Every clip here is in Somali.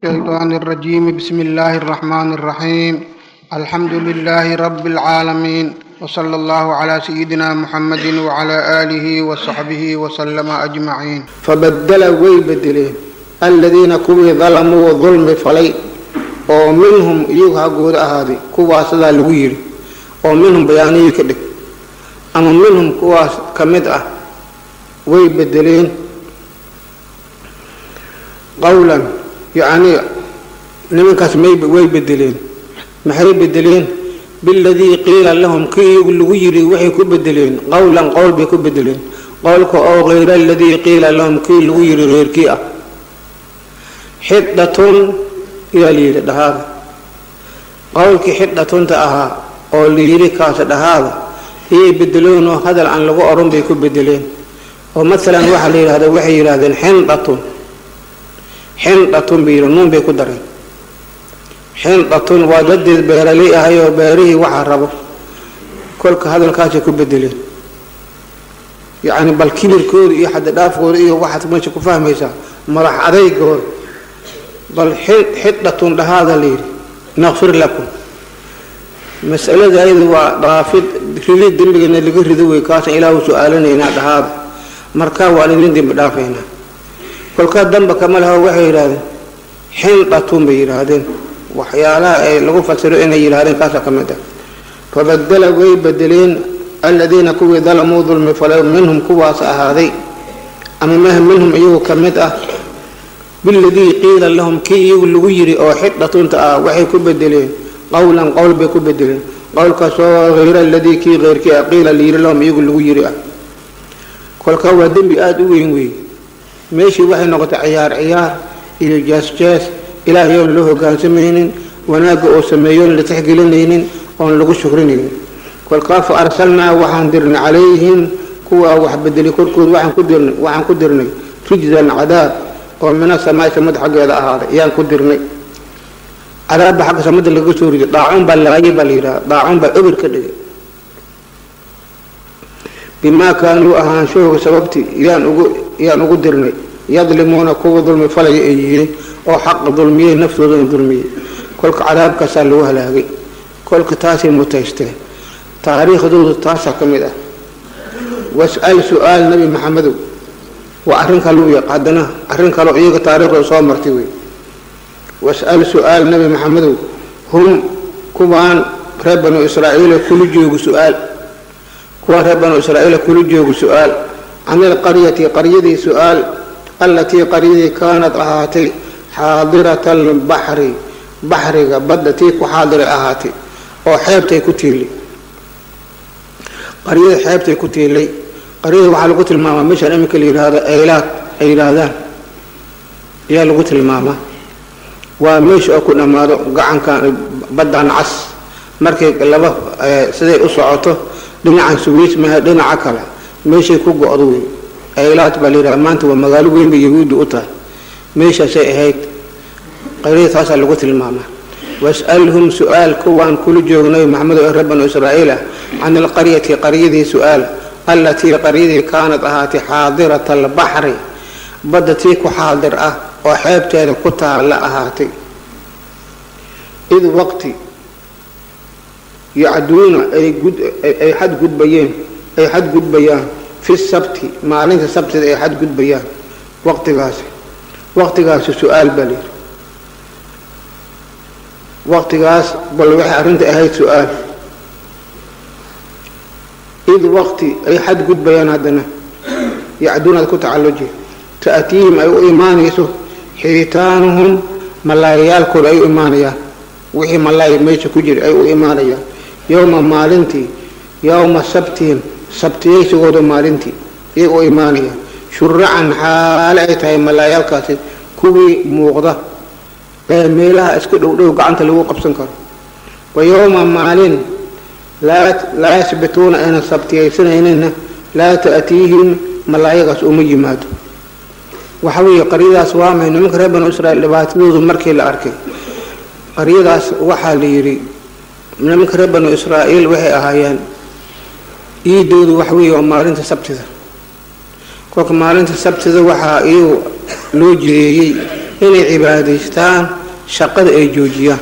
الشيطان الرجيم بسم الله الرحمن الرحيم الحمد لله رب العالمين وصلى الله على سيدنا محمد وعلى آله وصحبه وسلم أجمعين fabadela way bedeleen aladiina kuwii dalamuu dulmi falay oo minhum iyagu haggooda ahaaday kuwaas sidaa lagu yidhi oo minhum bayaaniyii ka dhig ama minhum kuwaas ka mid ah way bedeleen qowlan yacnii nimankaas may way bedeleen maxay bedeleen biladii qiila lahum kii iyagu lagu yidhi waxay ku bedeleen qowlan qowl bay ku bedeleen qowlka oo kayra aladii qiila lahum kii lagu yidhi reerkii ah xidhatun yaa layidhi dhahaada qowlkii xidhatunta ahaa oo layidhi kaasa dhahaada iyay bedeleen oo hadal aan lagu oran bay ku bedeleen oo maalan waxaa la yidhahda waxay yidhahdeen xindhatun xindhatun bay yidhi nuun bay ku dareen xindhatun waa dadeed beeraley ahay oo beerihii waxaa rabo kolka hadalkaasay ku bedeleen yacni bal kibirkooda iyo xadidhaafkooda iyo waxaad meesha ku fahmaysaa madax adeygooda bal xidhatun dhahaada la yidhi naqfir lakum masalada ayada waa dhaafid ridid dembigana laga rido wey kaasaan ilaahu su-aalanaynaa dhahaada markaa waan idin dembi dhaafaynaa kolkaa damba kama laho waxay yidhahdeen xindhatun bay yidhaahdeen waxyaalaha ay lagu fasiro inay yidhahdeen kaasaa ka mid ah fabadela way bedeleen aladiina kuwii dalamuu dulmi falay minhum kuwaas ahaaday ama mah minhum iyagu ka mid ah biladii qiila lahum kii iyagu lagu yidhi oo xidhatunta ah waxay ku bedeleen qowlan qowl bay ku bedeleen qowlkaasoo hayra aladii kii keyrkii ah qiila layidhi lahum iyagu lagu yidhi ah kolkaa waa dembi aada u weyn weeye meeshii waxay noqotay ciyaar ciyaar iyo jees-jees ilaahay oon loo hogaansamaynin wanaagga oo sameeyoon la tixgelinaynin oon lagu shukrinaynin kolkaa fa arsalnaa waxaan dirnay calayhim kuwaa wax bedelay korkood waxaan ku dirnay waxaan ku dirnay rijzan cadaab oo mina samaai samada xaggeeda ahaaday ayaan ku dirnay cadaabba xagga samada laga soo riday daacuun baa laqayay baa la yidhaha daacuun baa obir ka dhigay bimaa kaanuu ahaanshahooga sababtii yaan ugu yaan ugu dirnay yadlimuuna kuwa dulmi falaya ay yihiin oo xaqa dulmiyey naftoodana dulmiyey kolka cadaabkaasaa lagu halaagay kolka taasay mutaysteen taariikhdoodu taasaa ka mid ah was-al su-aal nebi maxamedow waa arrin kaleu yaq haddana arrin kaloo iyaga taariikhdooda soo martay wey was-al su-aal nebi maxamedow hum kuwaan reer banu israa'iila kula joogo su-aal kuwaan reer banu israa'iila kula joogo su-aal can ilqaryati qaryadii su-aal allatii qaryadii kaanad ahaatay xaadirata albaxri baxriga badda tii ku xaadiray ahaatay oo xeebtay ku tiilay qaryada xeebtay ku tiilay qaryada waxaa lagu tilmaamaa meeshaan iminka la yidhaahdo eylaad ay yidhaahdaan ayaa lagu tilmaamaa waa meesha oo ku dhammaado gacankan baddan cas markay laba siday u socoto dhinacan suwiis maha dhinaca kale meeshay ku go-do wey eylaad baa la yidhahda maanta waa magaalo weyn bay yahuudda u tahay meeshaasay ahayd qaryada taasaa lagu tilmaamaa was-alhum su-aal kuwaan kula joogo nabi maxamed oo reer banu israa'iil ah can ilqaryati qaryadii su-aal allatii qaryadii kaanad ahaatay xaadirata albaxri badda tii ku xaadir ah oo xeebteeda ku taalla ahaatay id waqti yacduuna ay ay xadgudbayeen ay xadgudbayaan fi sabti maalinta sabtida ay xadgudbayaan waqtigaasi waqtigaasi su-aal baa layidhi waqtigaas bal waxay arrinta ahayd su-aal id waqti ay xadgudbayaan haddana yacduunaad ku tacalluji ta'tiihim ay u imaanayso xiitaanuhum malaayayaalkooda ay u imaanayaan wixii malaaya meesha ku jira ay u imaanayaan yowma maalintii yowma sabtihim sabtiyaysigooda maalintii yay u imaanayaan shuracan xaale ay tahay malaayaalkaasi kuwii muuqda ee meelaha iska dhowdhow gacanta lagu qabsan karo wa yowma maalin laa yasbituuna aynan sabtiyaysanayninna laa ta'tiihim malaayagaas uma yimaado waxa weeye qaryadaas waa may nimanka reer banu israiil dhibaatadoodu markii la arkay qaryadaas waxaa la yidhi nimanka reer banu israa'iil waxay ahaayeen iidoodu waxa weeye waa maalinta sabtida kolka maalinta sabtida waxaa iyagu loo jireeyey inay cibaadaystaan shaqada ay joojiyaan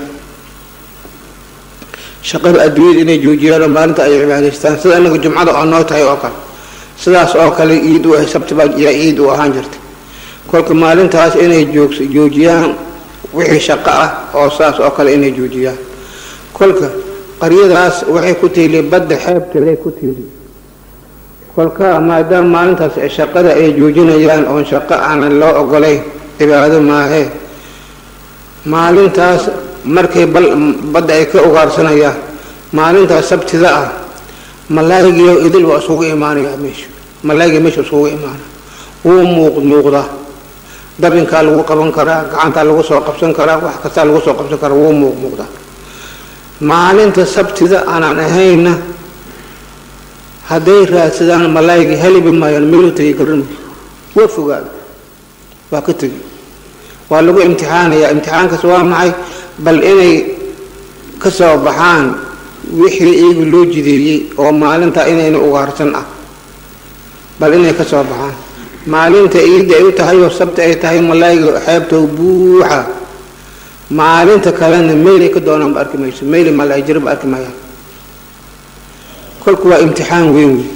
shaqada adduunyada inay joojiyaan oo maalinta ay cibaadaystaan sida inaga jumcada oo noo tahay oo kale sidaas oo kale iid u sabti baa yaa iid u ahaan jirtay kolka maalintaas inay joog joojiyaan wixii shaqo ah oo saas oo kale inay joojiyaan kolka qaryadaas waxay ku tiili badda xeebteeday ku tiili kolka maadaama maalintaas shaqada ay joojinayaan oon shaqo aanan loo ogolayn cibaado maahee maalintaas markay badda ay ka ugaarsanayaan maalintaas sabtida ah malaayigiyo idil waa isugu imaanayaa meesha malaayiga meesha isugu imaanaya wuu muuq muuqdaa dabinkaa lagu qaban karaa gacantaa lagu soo qabsan karaa wax kastaa lagu soo qabsan karaa wuu muuq muuqdaa maalinta sabtida aanan ahayna hadday raadsadaan malaayigii helibi maayaan meeluu tegay garan waa fogaada waa ka tegi waa lagu imtixaanayaa imtixaankaas waa maxay bal inay ka soo baxaan wixii iyagu loo jideeyey oo maalinta inayna ugaarsan ah bal inay ka soo baxaan maalinta iidda ay u tahay oo sabti ay tahay malaayiga xeebtoo buuxa maalinta kalena meelay ka doonaan ba arki mayso meeli malaay jiro ba arki maayaan kolku waa imtixaan weyn wey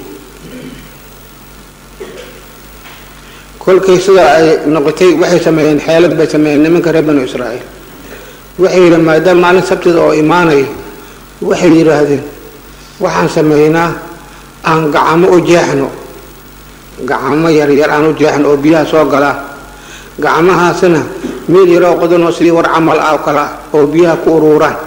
kolkay sidaa ay noqotay waxay sameeyeen xeelad bay sameeyeen nimanka reer banu israa'iil waxay yidhi maadaama maalin sabtida oo imaanaya waxay yidhaahdeen waxaan sameynaa aan gacamo u jeexno gacamo yaryar aan u jeexno oo biyaha soo galaa gacmahaasna meel yaroo qodanoo sidii war camal ah oo kale ah oo biyaha ku uruuraan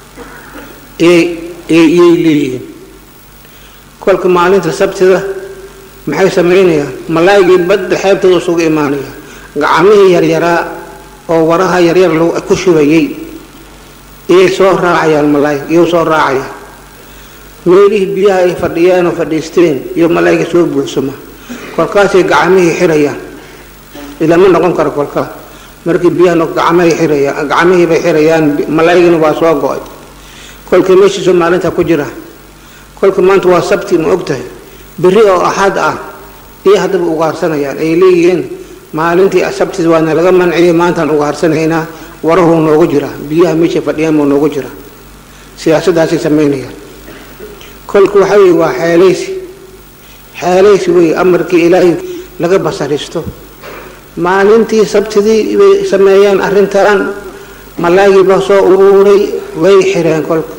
iyay leeyihiin kolka maalinta sabtida maxay samaynayaan malaayigii badda xeebtooda isugu imaanaya gacmihii yaryaraa oo waraha yaryar ku shubayay iyay soo raacayaan malaayig iyou soo raacayaan meelihii biyaha ay fadhiyeen oo fadhiisteen iyo malaayiga soo buuxsama kolkaasay gacmihii xirayaan ilaa ma noqon karo kolkaa markii biyaha gacmahay xirayaan gacmihii bay xirayaan malaayigina waa soo go-ay kolkii meeshiisoo maalinta ku jira kolka maanta waa sabti ma og tahay berri oo axad ah iyo haddaba ugaarsanayaan ay leeyihiin maalintii sabtida waana laga manciyay maantaan ugaarsanaynaa warahuu noogu jiraa biyaha meeshay fadhiyaan buu noogu jiraa siyaasadaasay samaynayaan kolka waxa weye waa xeelaysi xeelaysi wey amarkii ilaahay laga basaristo maalintii sabtidii bay sameeyaan arrintan malaagii baa soo uruuray way xireen kolka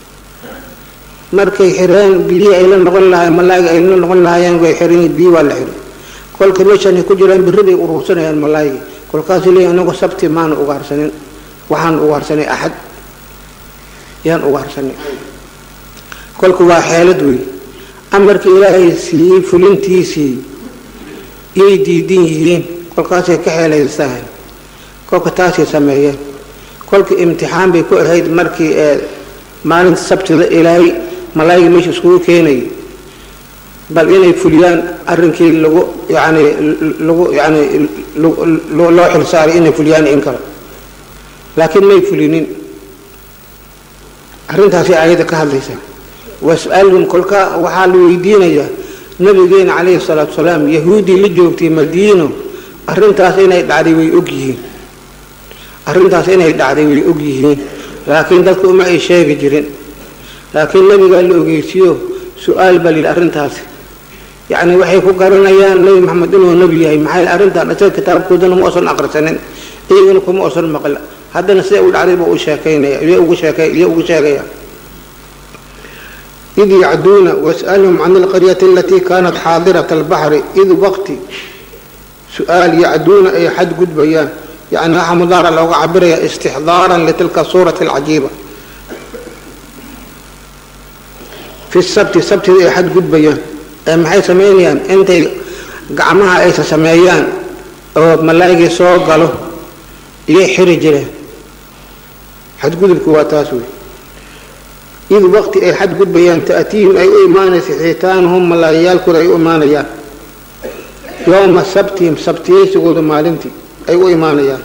markay xireen biyihii ay la noqon lahayen malaayga ay la noqon lahaayeen way xiran biyi waa la xiray kolka meeshan ay ku jiraan birri bay uruursanayaan malaaygi kolkaasuu leeyahy anagu sabti maana ugaarsanin waxaan ugaarsanay axad yaan ugaarsanay kolka waa xeelad wey amarkii ilaahay siiyey fulintiisii yay diidan yihiin kolkaasay ka xeelaystahay kolka taasay sameeyeen kolka imtixaan bay ku ahayd markii ee maalinta sabtida ilaahay malaayiga meesha iskugu keenayay bal inay fuliyaan arrinkii lagu yani lagu yani loo xilsaaray inay fuliyaan in kale laakiin may fulinin arrintaasay aayadda ka hadlaysaa was'alhum kolka waxaa la weydiinayaa nabigeena calayhi salaatu wasalaam yahuuddii la joogtay madiino arrintaas inay dhacday way og yihiin arrintaas inay dhacday way og yihiin laakiin dadku uma ay sheegi jirin laakiin nabigaa la ogeysiiyo su-aal baa layidhi arrintaasi yacni waxay ku garanayaan nebi maxamed inuu nebi yahay maxay arrintan isaga kitaabkoodana ma osan aqrisanin iyagana kuma osan maqla haddana siday u dhacday buu u sheekaynaya iyo ugu sheekay iyo ugu sheegaya إذ يعدون واسألهم عن القرية التي كانت حاضرة البحر إذ وقت سؤال يعدون أي حد قد بيان يعني رحم الله لو عبرها استحضارا لتلك الصورة العجيبة في السبت السبت أي حد قد بيان أم حي سمينيان أنت قعمها أي سميان أو ملاقي سوق قالوا يحرج له حد قد الكواتاسوي إذ وقت أي حد قد بيان تأتيهم أي إيمان في حيتانهم ملايال كل أي إيمانيان يوم السبت سبتي سقود مالنتي أي إيمانيان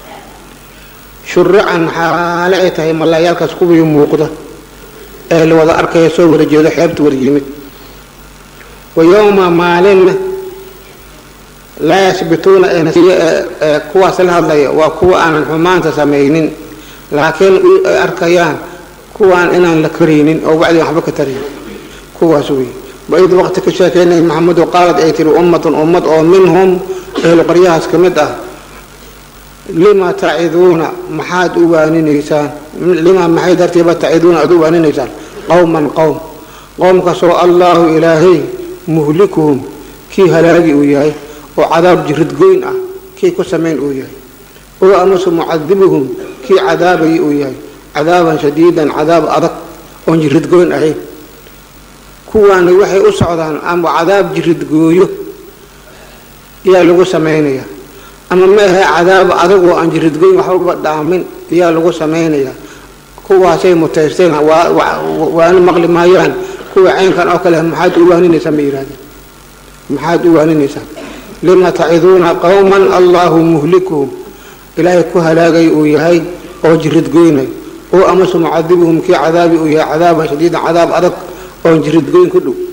شرعا حالعتها ملايال كسكوب يموقده أهل وضع أركي يسوي ورجل حيبت ورجيمت ويوم مالن laa yasbituuna ee kuwaas la hadlaya waa kuwa aanan xumaanta samaynin laakiin ay arkayaan kuwaan inaan la karaynin oo wacdi waxba ka tarayn kuwaas wey waid waqti ka sheekeynay maxamedu qaalad ay tiri ummatun ummad oo minhum ehlu qaryahaas ka mid ah lima taciduuna maxaad u waaninaysaan lima maxay dartiiba taciduuna aad u waaninaysaan qowman qowm qowmkaasoo allaahu ilaahay muhlikuhum kii halaagi uu yahay oo cadaab jiridgoyn ah kii ku samayn uu yahay oo amase mucadibuhum kii cadaabayay uu yahay cadaaban shadiidan cadaab adag oon jiridgoyn ahayn kuwaani waxay u socdaan ama cadaab jiridgooyo yaa lagu samaynaya ama maahe cadaab adag oo aan jiridgoyn waxbaba dhaamin yaa lagu samaynaya kuwaasay mutaysteen waana maqli maayaan kuwa caynkan oo kale maxaad u waaninaysaa ma yidhahdeen maxaad u waaninaysaa lima taciduuna qowman allahu muhlikuhum ilaahay ku halaagay uu yahay oo jiridgoynay oo amase mucadibuhum kii cadaabi uu yahay cadaaban shadiidan cadaab adag oon jiridgoyn ku dhow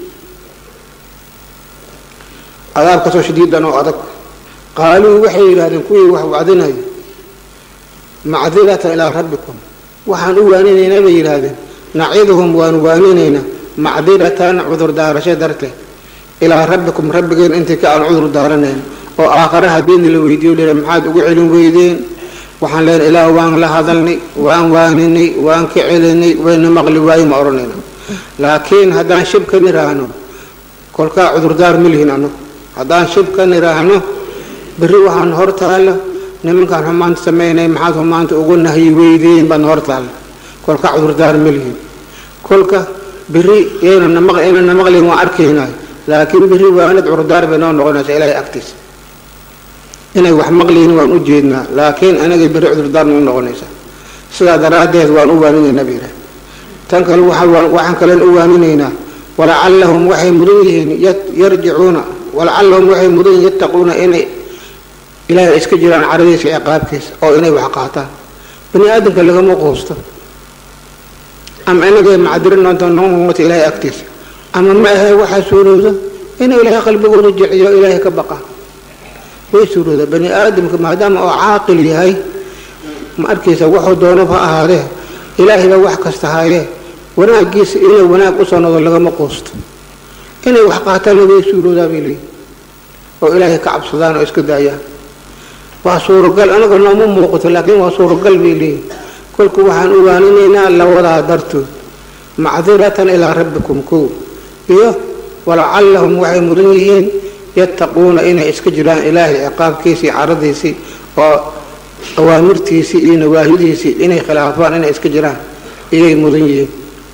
cadaabkaasoo shadiidan oo adag qaaluu waxay yidhahdeen kuwii wax wacdinaya macdiratan ilaa rabbikum waxaan u waaninaynaa bay yidhaahdeen naciduhum waanu waaninaynaa macdiratan cudur daarasho darteed ilaa rabbikum rabbigeen intii ka aan cudur daaranayn oo aakhare haddiina la weydiiyo leh maxaad ugu celin weydeen waxaan leenahay ilaah waan la hadalnay waan waaninay waan ka celinay wayna maqli waayo ma odhanayna laakiin haddaan shib ka niraahno kolkaa cudurdaar ma lihin annagu haddaan shib ka niraahno berri waxaan hor taalla nimankaan xumaanta samaynay maxaad xumaanta ugu nahyi weydeen baan hor taalla kolka cudurdaar ma lihin kolka berri yaynana maqlin waan arkaynaa laakiin berri waanad cudurdaar bay noo noqonaysaa ilaahay agtiisa inay wax maqliyin waan u jeednaa laakiin anagay berri cudurdaar noo noqonaysaa sidaa daraaddeed waan u waaninaynaa bay yidhaha tan kale waxaan kalen u waaninaynaa walacallahum waxay mudan yihiin yarjicuuna walacallahum waxay mudan yihiin yattaquuna inay ilaahay iska jiraan caradiisa ciqaabkiisa oo inay wax qaataan bani aadamka lagama quusto ama inagay macdirin doonta noomata ilaahay agtiisa ama ma ahe waxaa suurooda inuu ilaahay qalbigooda jiciyo ilaahay ka baqaan way suurooda bani aadamka maadaama oo caaqil yahay ma arkaysa wuxuu doonaba ha ahaadee ilaahay baa wax kasta haayee wanaagiisa inay wanaag usoo nodo lagama quusto inay wax qaataanna way suuroodaa bay leeyihin oo ilaahay ka cabsadaan oo iska daayaan waa suuragal anaga nooma muuqato laakiin waa suuragal bay leeyihin kolku waxaan u waaninaynaa labadaa dartood macdiratan ilaa rabbikum kow iyo walacallahum waxay mudan yihiin yattaquuna inay iska jiraan ilaahay ciqaabkiisii caradiisii oo awaamirtiisii iyo nawaahidiisii inay khilaafaan inay iska jiraan iyay mudan yihiin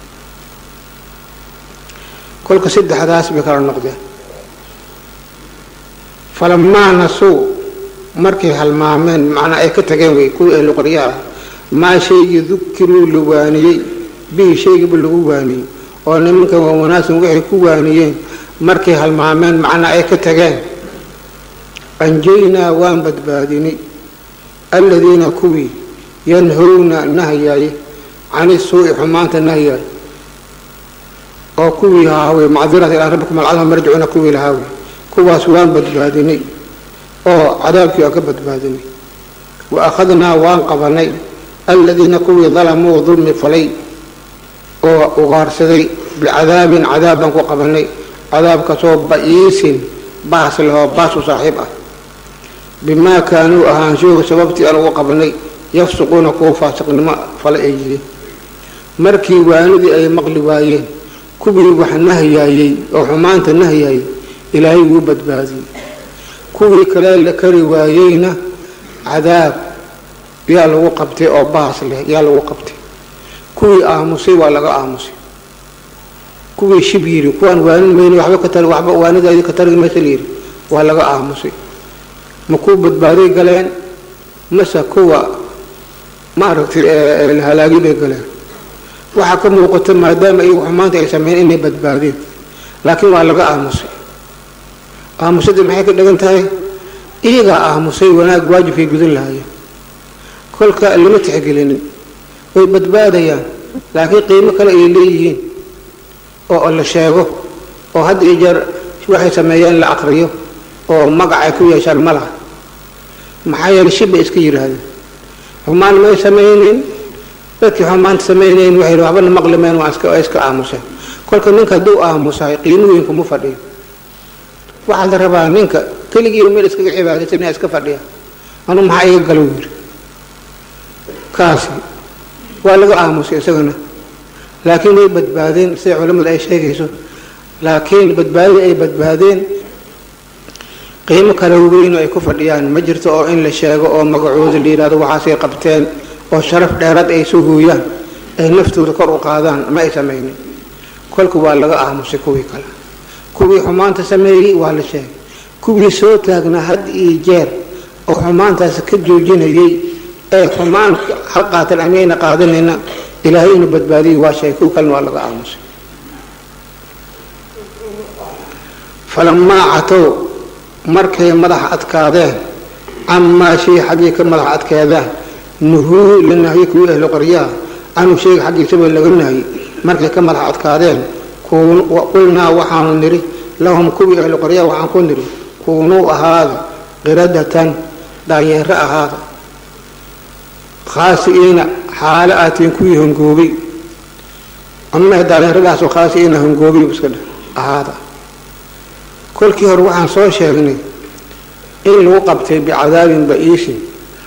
kolka saddexdaas bay kala noqdeen falamaa nasuu markay halmaameen macnaa ay ka tageen wey kuwii ahlu qaryaha ah maa shaygii dukiruu la waaniyey bihi shaygiiba lagu waaniyey oo nimankan waa wanaagsan waxay ku waaniyeen markay halmaameen macnaa ay ka tageen anjaynaa waan badbaadinay aladiina kuwii yanhowna nahyaye cani suu'i xumaanta nahyaye oo kuwii haawey macdirata ilaa rabbikum alcalama marjicuuna kuwii lahaawey kuwaas waan badbaadinay oo cadaabkii aan ka badbaadinay wa akhadnaa waan qabanay aladiina kuwii dalamuu dulmi falay oo ugaarsaday bicadaabin cadaab baan ku qabanay cadaabkaasoo ba'iisin baas lehoo baas u saaxiib ah bimaa kaanuu ahaanshooga sababtii aan ugu qabanay yafsuquuna kuwa faasiqnimo fale ay yihiin markii waanidii ay maqli waayeen kuwii wax nahyaayey oo xumaanta nahyaayey ilaahay wuu badbaadiyey kuwii kale la kari waayeyna cadaab yaa lagu qabtay oo baas leh yaa lagu qabtay kuwii aamusay waa laga aamusay kuwii shib yiri kuwaan waanin mayna waxba ka tari waxba waanidaadii ka tari maysa layidhi waa laga aamusay ma kuwa badbaaday galeen mase kuwa maaragtay la halaagi bay galeen waxaa ka muuqata maadaama iyagu xumaanta ay sameeyeen inay badbaadeen laakiin waa laga aamusay aamusadii maxay ka dhigan tahay iyagaa aamusay wanaag waajibkay gudan lahaayeen kolka lama tixgelinin way badbaadayaan laakiin qiimo kale ay leeyihiin oo la sheego oo hadda iyo jeer waxay sameeyeen la aqriyo oo magac ay ku yeeshaan ma laha maxaa yeelay shib bay iska yidhaahdeen xumaan may samayneyn dadkii xumaanta samayneyn waxay yidhi waxbana maqlimeen waa iska waa iska aamuseen kolka ninka hadduu aamusahay qiimo weyn kuma fadhiyo waxaa la rabaa ninka keligii meel iskaga cibaadaysan inaa iska fadhiya anu maxaa iga galo yidhi kaasi waa laga aamusay isagana laakiin way badbaadeen sida culimmadu ay sheegayso laakiin badbaadida ay badbaadeen qiimo kale weyn ay ku fadhiyaan ma jirto oo in la sheego oo magacooda la yidhahdo waxaasay qabteen oo sharaf dheerad ay soo hooyaan ay naftooda kor u qaadaan ma ay samaynin kolka waa laga aamusay kuwii kale kuwii xumaanta sameeyey waa la sheegay kuwii soo taagnaa had iyo jeer oo xumaantaas ka joojinayay ee xumaan ha qaatan amayna qaadanayna ilaahay inuu badbaadiyay waa sheegay kuwii kalena waa laga aamusay falamaa catow markay madaxa adkaadeen camaa shay xaggii ka madaxa adkeedaan nuhuu la nahye kuwii ahlu qaryaha canhu shayga xaggiisaba laga nahye markay ka madaxa adkaadeen qulnaa waxaanu nidhi lahum kuwii ahlu qaryaha waxaan ku nidhi kuunuu ahaada qiradatan daanyeero ahaada khaasi'iina xaalo aatiin kuwii hongoobay ama daanyeeradaasoo khaasi'iina hongoobay iska dheh ahaada kolkii hore waxaan soo sheegnay in lagu qabtay bicadaabin ba'iisin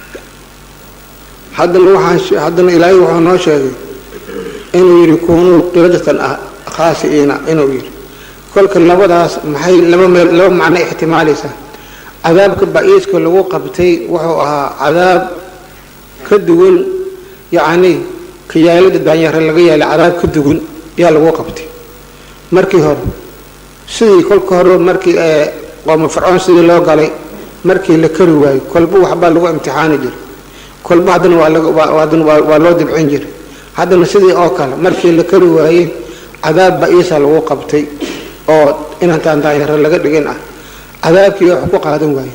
haddana waxaan haddana ilaahay wuxuu noo sheegay inuu yidhi kuunuu qiradatan ah khaasi'iina inuu yidhi kolka labadaas maxay laba meel laba macno ixtimaalaysaa cadaabka ba'iiska lagu qabtay wuxuu ahaa cadaab ka duwan yacni kayaalada daanyare laga yaalay cadaab ka duwan yaa lagu qabtay markii hore sidii kolka hore markii qooma fircoon sidii loo galay markii la kari waayo kolba waxbaa lagu imtixaani jiray kolba haddana waadana waa loo dibcin jiray haddana sidii oo kale markii la kari waayey cadaab ba'iisa lagu qabtay oo inantaan daanyaro laga dhigin ah cadaabkii wax ku qaadan waayeen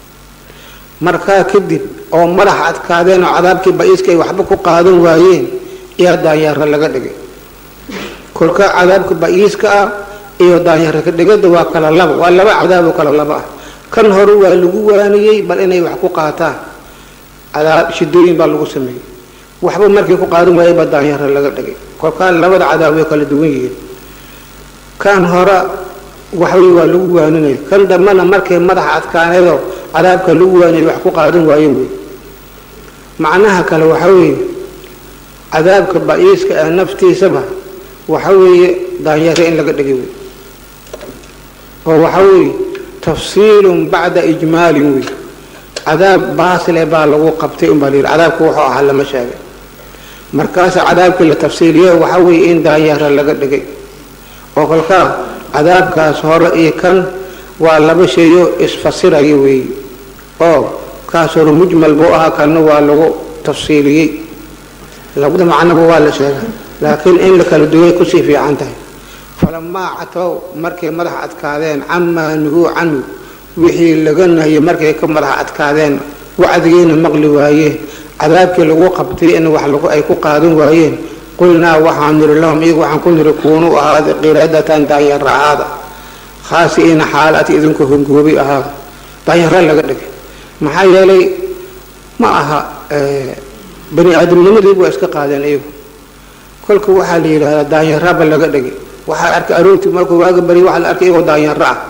markaa kadib oo madaxa adkaadeen oo cadaabkii ba'iiska ay waxba ku qaadan waayeen yaa daanyaro laga dhigay kolka cadaabka ba'iiska ah iyo daanyaro ka dhigada waa kala laba waa laba cadaab oo kala laba ah kan hore waa lagu waaniyey bal inay wax ku qaataan cadaab shidooyin baa lagu sameeyey waxba markii ku qaadan waayey baa daanyaro laga dhigay kolkaa labada cadaab way kala duwan yihiin kan hore waxway waa lagu waaninaya kan dambana markay madaxa adkaaneedoo cadaabka lagu waaniyay wax ku qaadan waayen wey macnaha kale waxa weeye cadaabka ba'iiska ee naftiisaba waxa weeye daanyaro in laga dhigay wey oo waxa weeye tafsiilun bacda ijmaalin wey cadaab baasile baa lagu qabtay unbaa la yidhi cadaabku wuxuu ahaa lama sheegay markaasa cadaabkii la tafsiiliyo waxa weeye in daanyaro laga dhigay oo kolkaa cadaabkaas hore iyo kan waa laba sheeyo isfasiraya weeye oo kaas hore mujmal buu ahaa kanna waa lagu tafsiiliyey labada macnoba waa la sheegaa laakiin in la kala duway kusii fiican tahay falamaa catow markay madaxa adkaadeen camaa nuhuu canhu wixii laga nahiyey markay ka madaxa adkaadeen wacdigiina maqli waayeen cadaabkii lagu qabtay in wax ay ku qaadan waayeen qulnaa waxaan niri lahum iyagu waxaan ku niri kuunuu ahaada qiradatan daanyaro ahaada khaasi'iina xaalaad idinku hongoobay ahaada daanyaro laga dhigay maxaa yeelay ma aha bani aadamnimadii waa iska qaadeen iyagu kolka waxaa la yidhahdaa daanyaraba laga dhigay waxaa arkay aroortii markuu waaga baryay waxaa la arkay iyagoo daanyaro ah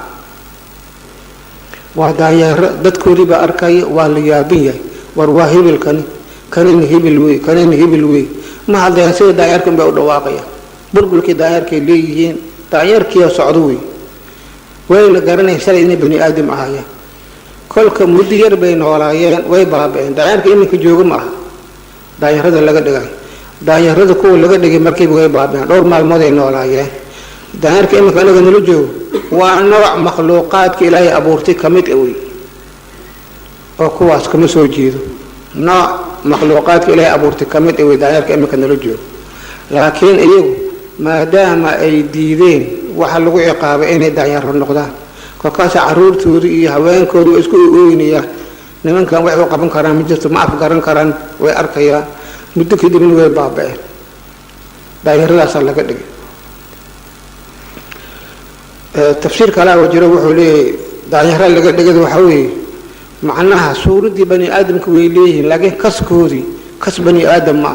waa daanyaro dadkoodii baa arkaya waa la yaabin yahay war waa hibil kani kanina hibil wey kanina hibil wey ma hadlayaan sida daanyarkan bay u dhawaaqayaan bulbulkii daanyarkay leeyihiin daanyarkiioo socdo wey wayna garanaya shalay inay bani aadam ahaayeen kolka muddo yar bay noolaayeen way baaba-een daanyarka iminka jooga ma aha daanyarada laga dhigay daanyarada kuwa laga dhigay markiiba way baaba-een dhowr maalmood ay noolaayeen daanyarka iminka anaga nala joogo waa nooc makhluuqaadka ilaahay abuurtay ka mid a wey oo kuwaas kama soo jeedo nooc makhluuqaadka ilaahay abuurtay ka mid a wey daanyarka iminka nala joogo laakiin iyagu maadaama ay diideen waxa lagu ciqaabay inay daanyaro noqdaan kolkaasa caruurtooda iyo haweenkooda way isku ooynayaan nimankan waxay u qaban karaan ma jirto ma afgaran karaan way arkayaan muddo kadibna way baaba-een daanyaradaasaa laga dhigay tafsiir kalaa jiro wuxuu leeyahay daanyaro laga dhigada waxaa weeye macnaha suuraddii bani aadamka way leeyihiin laakiin kaskoodii kas bani aadam ma ah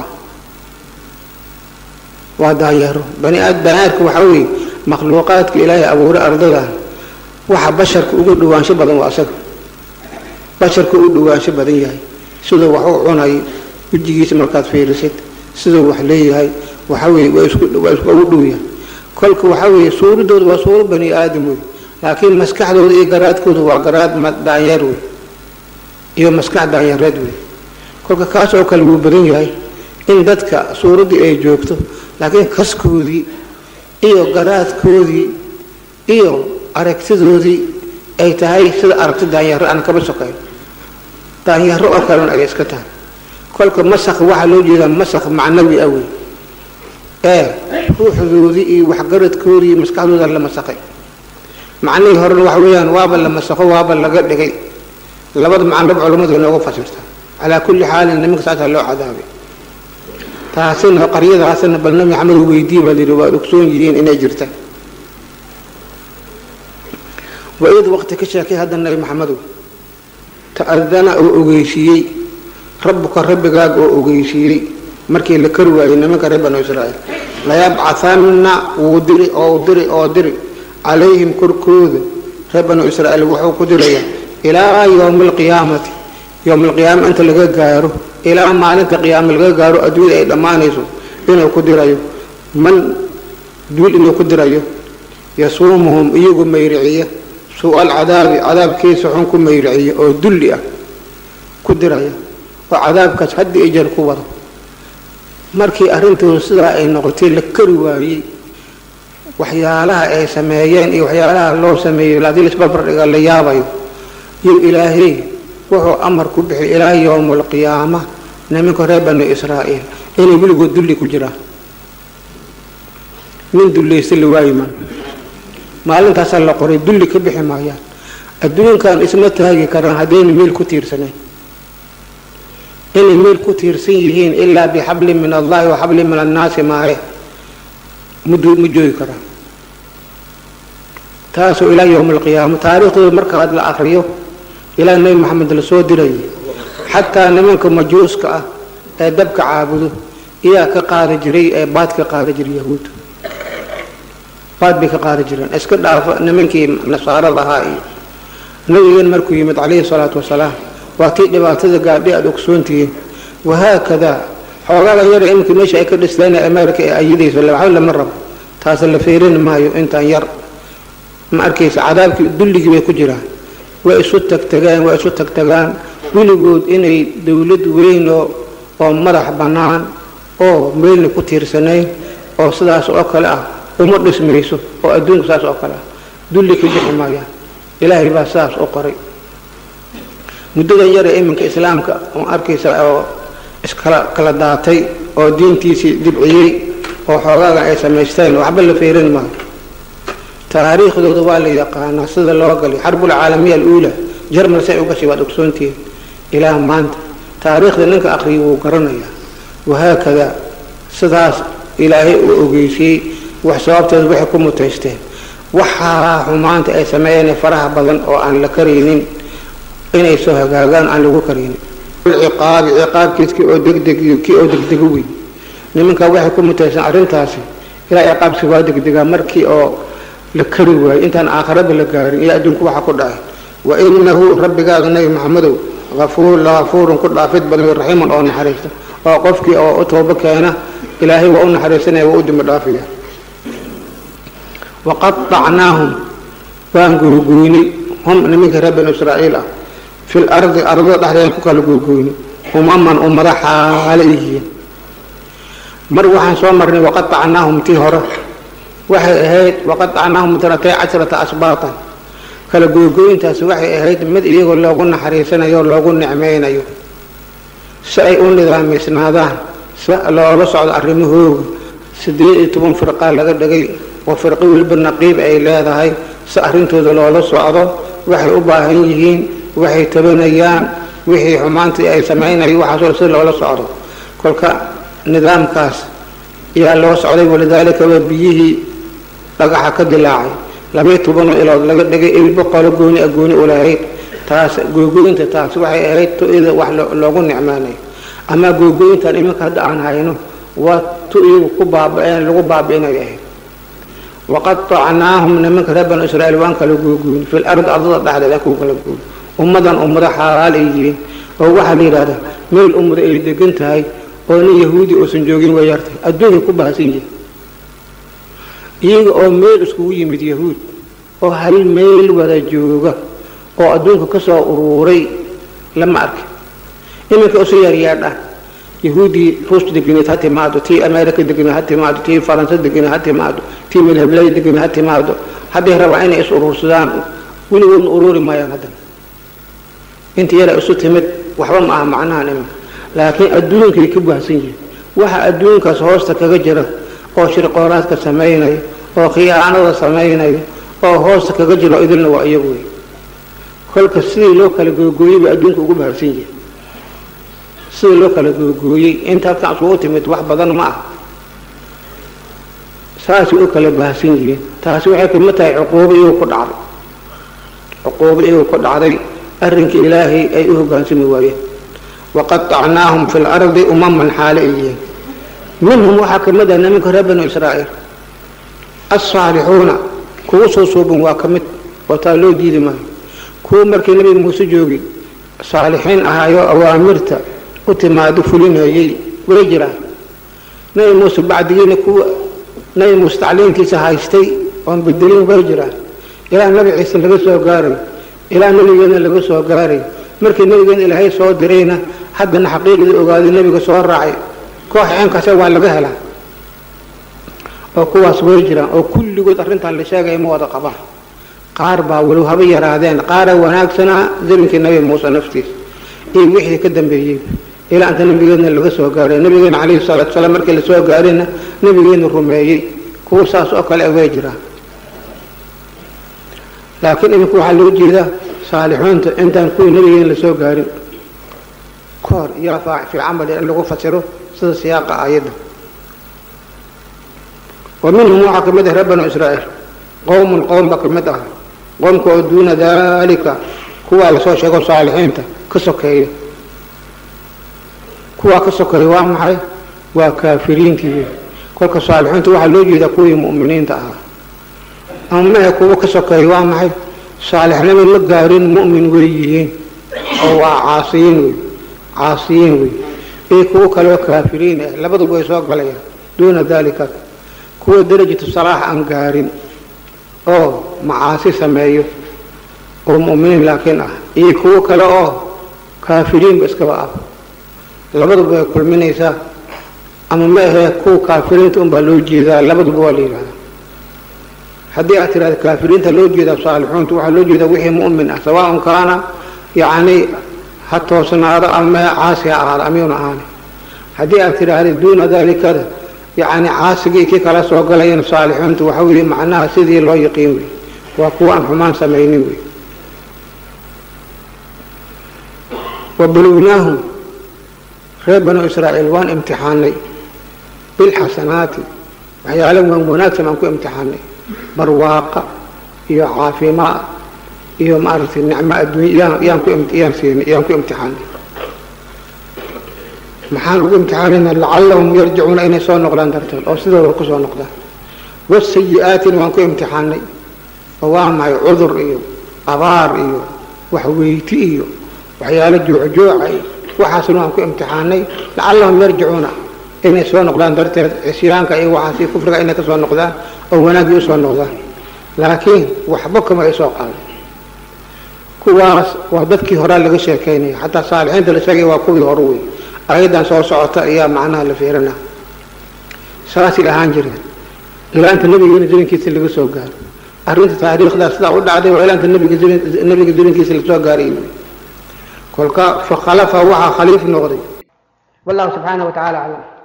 waa daanyaro bani baniaadamka waxaa weeye makhluuqaadka ilaahay abuuray ardadan waxa basharka ugu dhawaansho badan waa asaga basharka u dhawaansho badan yahay siduu wax u cunayo wejigiisa markaad fiirisid siduu wax leeyahay waxaa weeye waa isku waa isku ugu dhow yahay kolka waxaa weeye suuraddooda waa suuro bani aadam wey laakiin maskaxdooda iyo garaadkooda waa garaad daanyeer wey iyo maskax daanyareed wey kolka kaas oo kale wuu badan yahay in dadka suuraddii ay joogto laakiin kaskoodii iyo garaadkoodii iyo aragtidoodii ay tahay sida aragti daanyaro aan kaba sokayn daanyaro oo kalena ay iska tahay kolka masakh waxaa loo jeedaa masakh macnawi ah wey ee ruuxdoodii iyo waxgaradkoodii iyo maskaxdooda la masakhay macnihii horena waxa weeyaan waaba la masakho waaba laga dhigay labada macnaba culammadu inoogu fasirta calaa kulli xaalin nimanka saasaa loo cadaabay taasina qaryadaasina bal nabi maxamed weydii baa layidhi waad ogsoon yihiin inay jirta waid waqti ka sheekay hadda nabi maxamedow ta'adana oo ogeysiiyey rabbuka rabbigaaga oo ogeysiiyey markii la kari waayey nimanka reer banu israa'iil layabcahanna wuu diri oo diri oo diri calayhim korkooda reer banu israa'iil wuxuu ku dirayaa ilaa yowmi alqiyaamati yowma alqiyaama inta laga gaaro ilaa maalinta qiyaama laga gaaro adduunyada ay dhammaanayso inuu ku dirayo man duul inuu ku dirayo yasuumuhum iyagu mayriciya suu alcadaabi cadaabkiisa xun ku mayriciya oo dulli ah ku diraya oo cadaabkaas haddi i jeer ku wado markii arrintooda sidaa ay noqotay la kari waayey waxyaalaha ay sameeyeen iyo waxyaalaha loo sameeyo haddii laisbarbardhiga la yaabayo iyo ilaahay wuxuu amar ku bixiyay ilaa yowma alqiyaama nimanka reer banu israa'iil inay weligood dulli ku jiraan nin dullaysta la waayi maayo maalintaasaa la qoray dulli ka bixi maayaan adduunkan isma taagi karaan haddayna meel ku tiirsanayn inay meel ku tiirsan yihiin ilaa bixablin min allahi wa xablin min annaasi maahe mud ma joogi karaan taasoo ilaa yowma alqiyaama taariikhdooda markaad la akriyo ilaa nebi maxamed la soo dirayay xataa nimanka majuuska ah ee dabka caabudo iyaa ka qaadi jiray ee baad ka qaadi jiray yahuudda baad bay ka qaadi jireen iska dhaafo nimankii nasaarada ahaa iyo nabigan markuu yimid calayhi salaatu wasalaam waa tii dhibaatada gaadhay aada ogsoontihiin wahaakadaa xoogaagan yara iminka meesha ay ka dhisteen america ee ayidayso waxba lama rabo taase la fiirin maayo intaan yar ma arkaysa cadaabkii dulligii bay ku jiraan way isu tagtagaan way isu tagtagaan weligood inay dowlad weyn oo oo madax bannaan oo meelna ku tiirsanayn oo sidaas oo kale ah uma dhismayso oo adduunka saas oo kale ah dulli ka bixi maayaan ilaahay baa saas u qoray muddadan yare iminka islaamka oo arkaysa oo iskala kala daatay oo diintiisii dibciyey oo xoogaagan ay samaysteen waxba la feerin maayo taariikhdooda waa la yaqaanaa sida loo galay xarbulcaalamiya aluula jarmal say u gashay waad ogsoontihiin ilaa maanta taariikhda ninka aqriya wuu garanayaa wahaakadaa sidaas ilaahay uu ogeysiyey wax sababteeda waxay ku mutaysteen waxaa xumaanta ay sameeyeen faraha badan oo aan la karaynin inay soo hagaagaan aan lagu karaynin ciqaabi ciqaabkiis kii oo degdeg kii oo degdego weyn nimanka waxay ku mutaysteen arrintaasi ilaa ciqaabki waa degdegaa markii oo la kari waayo intaan aakhiraba la gaarin iyo adduunku waxa ku dhacay wa inahu rabbigaaga nabi maxamedow afuur lagafuurun ku dhaafid badan raxiiman oo naxariista oo qofkii oo u toobo keena ilaahay waa u naxariisanaya waa u dembi dhaafaya waqaطacnaahum waan gurguynay hum niminka reer banu israa'iil ah fi lardi ardada dhexdeeda ku kala gurguynay umaman ummada xaale yihiin mar waxaan soo marnay waqaطacnaahum tii hore waxay ahayd waqaطacnaahum tanatay cashrata asbaatan kala googooyintaasi waxay ahayd mid iyagoo loogu naxariisanayo loogu nicmaynayo si ay u nidaamaysnaadaan si loola socdo arrimahooga sideed iyo toban firqaa laga dhigay oo firqo weliba naqiib ay leedahay si arrintooda loola socdo waxay u baahan yihiin waxay tabanayaan wixii xumaantii ay samaynayo waxaasoo si loola socdo kolka nidaamkaas ayaa loo socday walidaalika waa biyihii dhagaxa ka dilaacay labaiy tobanoo ilood laga dhigay ilbo qolo gooni a gooni ulahayd taas googoynta taas waxay ahayd tu-ida wax loogu nicmaanayo ama googoyntan iminka hadda aan hayno waa tu iyagu ku baaba-een lagu baabi-inay ahayd waqatacnaahum nimanka reer banu israiil waan kala googoyn fil ardi ardada dhexdeed aan ku kala gooy ummadan ummado xaalaal ay yihiin oo waxaa la yidhahdaa meel ummado ay degan tahay oo nin yahuudi uusan joogin way yartay adduunkay ku bahasan yihin iyaga oo meel iskugu yimid yahuud oo hal meel wada jooga oo adduunka ka soo uruuray lama arki iminka isu yaryaadha yahuudii ruus deganeed ha timaado tii america deganeed ha timaado tii faransa deganeed ha timaado tii melheblaya deganeed ha timaado hadday rabaa inay is uruursadaan weligoodna uruuri maayaan haddana inta yara isu timid waxba ma aha macnahan iminka laakiin adduunkay ka baahsan yihiin waxa adduunkaas hoosta kaga jira oo shirqooraadka samaynaya oo khiyaanada samaynaya oo hoosta kaga jiro idilna waa iyagu wey kolka sidii loo kala googooyey bay adduunka ugu baharsan yihiin sidii loo kala googooyey inta halkan isugu timid wax badan ma ah saasay u kala baahsan yihiin taasi waxay kamid tahay cuquubo iyagu ku dhacday cuquubo iyagu ku dhacday arrinkii ilaahay ay u hogaansami waayeen waqatacnaahum fi lardi umaman xaale ay yihiin minhum waxaa kamid ah nimanka reer banu israa'iil alsaalixuuna kugu soo suuban waa ka mid oo taa loo diidi maayo kuwa markii nabi muuse joogay saalixiin ahaayo awaamirta u timaado fulinayay way jiraan nabi muuse bacdigiina kuwa nabi muuse tacliinkiisa haystay oon bedelin way jiraan ilaa nabi ciise laga soo gaaray ilaa nabigeena laga soo gaaray markii nabigeena ilaahay soo dirayna haddana xaqiiqdii ogaaday nabiga soo raacay koox ceenkaase waa laga helaa oo kuwaas way jiraan oo kulligood arrintan la sheegaya ma wada qabaan qaar baa walow haba yaraadeen qaara wanaagsanaa zarinkii nabi muuse naftiisa iyo wixii ka dambeeyey ilaa inta nabigeedna laga soo gaaray nabigeena calayhi salaatu salaam markii lasoo gaarayna nabigeena rumeeyey kuwa saas oo kale way jiraan laakiin imika waxaa loo jeedaa saalixuunta intaan kuwii nabigeena lasoo gaarin kahor iyo fi camali in lagu fasiro sida siyaaqa aayadda wa minhum waxaa ka mid ah reer banu israa'iil qowmun qowm baa ka mid ah qoomka oo duuna daalika kuwaa lasoo sheego saalixiinta ka sokeeya kuwaa ka sokeeya waa maxay waa kaafiriintii kolka saalixiinta waxaa loo jeedaa kuwii mu'miniinta ahaa ama mahe kuwa ka sokeeya waa maxay saalixnimo ma gaarin mu'min way yihiin oo waa caasiyiin wey caasiyiin wey iyo kuwo kaleo kaafiriin ah labaduba way soo galayaan duuna daalika kuwa darajatu salaax aan gaarin oo macaasi sameeyo oo mu'miniin laakiin ah iyo kuwo kale oo kaafiriinba iskaba ah labaduba way kulminaysaa ama ma ahee kuwa kaafiriinta unbaa loo jeedaa labaduba waa la yidhahdaa haddii aad tirahda kaafiriinta loo jeedaa saalixuunta waxaa loo jeedaa wixii mu'min ah sawaaun kaana yacni ha toosnaado ama caasi ha ahaado amiyuna ahaani haddii aad tidhaahda duuna daalikada yacni caasigii kii kala soo galayeen saalixuunta waxa weeye macnaha sidii loo yaqiin wey waa kuwa aan xumaan samaynin wey wabalugnaahum reer banu israa'iil waan imtixaanay bilxasanaati waxyaala waan wanaagsan aan ku imtixaanay barwaaqa iyo caafimaad iyo maaragtay nicmo adduunya yaan ku yaan siinay yaan ku imtixaanay maxaan ugu imtixaanayna lacallahum yarjicuuna inay soo noqdaan darteed oo sidooda ku soo noqdaan wasayi-aatina waan ku imtixaanay oo waa maxay cudur iyo abaar iyo waxweyti iyo waxyaalo joocjooca iyo waxaasna waan ku imtixaanay lacallahum yarjicuuna inay soo noqdaan darteed cisyaanka iyo waxaasi kufriga inay ka soo noqdaan oo wanaaggii usoo noqdaan laakiin waxba kama ay soo qaadan kuwaas waa dadkii horaa laga sheekaynaya xataa saalixiinta la sheegaya waa kuwii hore wey ayadan soo socota ayaa macnaha la fiirina saasay ahaan jireen ilaa inta nabigeena zamankiisa laga soo gaaro arrinta taariikhdaa sidaa u dhacday waa ilaa inta nabiga zamankiisa lasoo gaaray kolka fakhalafa waxaa khaliif noqday wallahu subxaanahu wa tacala aclam